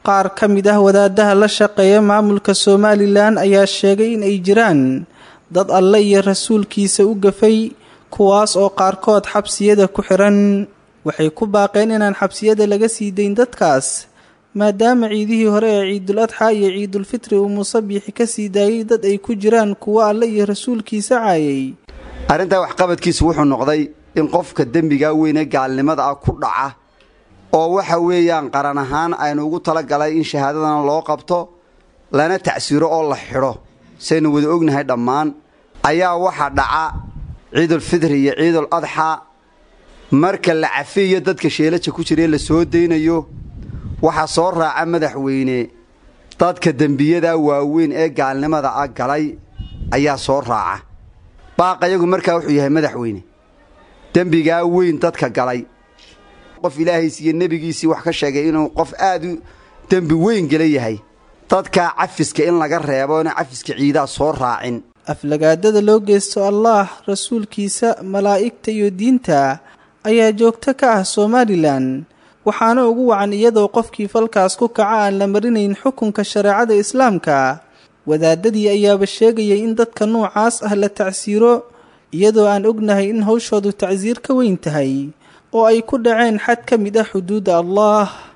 qaar ka mid ah wadaadaha la shaqeeya maamulka somalilan ayaa sheegay in ay jiraan dad alle iyo rasuulkiisa u gafay kuwaas oo qaarkood xabsiyada ku xiran waxay ku baaqeen inaan xabsiyada laga sii dayn dadkaas maadaama ciidihii hore ee ciidul adxa iyo ciidulfitri uu musabiixi ka sii daayay dad ay ku jiraan kuwo alle iyo rasuulkiisa caayay arrintaa waxqabadkiisu wuxuu noqday in qofka dembigaa weyne gaalnimada ah ku dhaca oo waxa weeyaan qaran ahaan aynu ugu talagalay in shahaadadana loo qabto lana tacsiiro oo la xidho saynu wada ognahay dhammaan ayaa waxaa dhaca ciidulfitri iyo ciidul adxa marka la cafiyo dadka sheelaja ku jiraee la soo daynayo waxaa soo raaca madaxweyne dadka dembiyadaa waaweyn ee gaalnimada ah galay ayaa soo raaca baaqayagu markaa wuxuu yahay madaxweyne dembigaa weyn dadka galay qof ilaahays iyo nebigiisii wax ka sheegay inuu qof aad u dembi weyn gala yahay dadkaa cafiska in laga reebo ina cafiska ciidaa soo raacin aflagaadada loo geysto allaah rasuulkiisa malaa'igta iyo diinta ayaa joogto ka ah somalilan waxaana ugu wacan iyadoo qofkii falkaas ku kaca aan la marinayn xukunka shareecada islaamka wadaadadii ayaaba sheegayay in dadka noocaas ah la tacsiiro iyadoo aan ognahay in hawshoodu tacsiir ka weyn tahay oo ay ku dhaceen xad ka mid ah xuduudda allah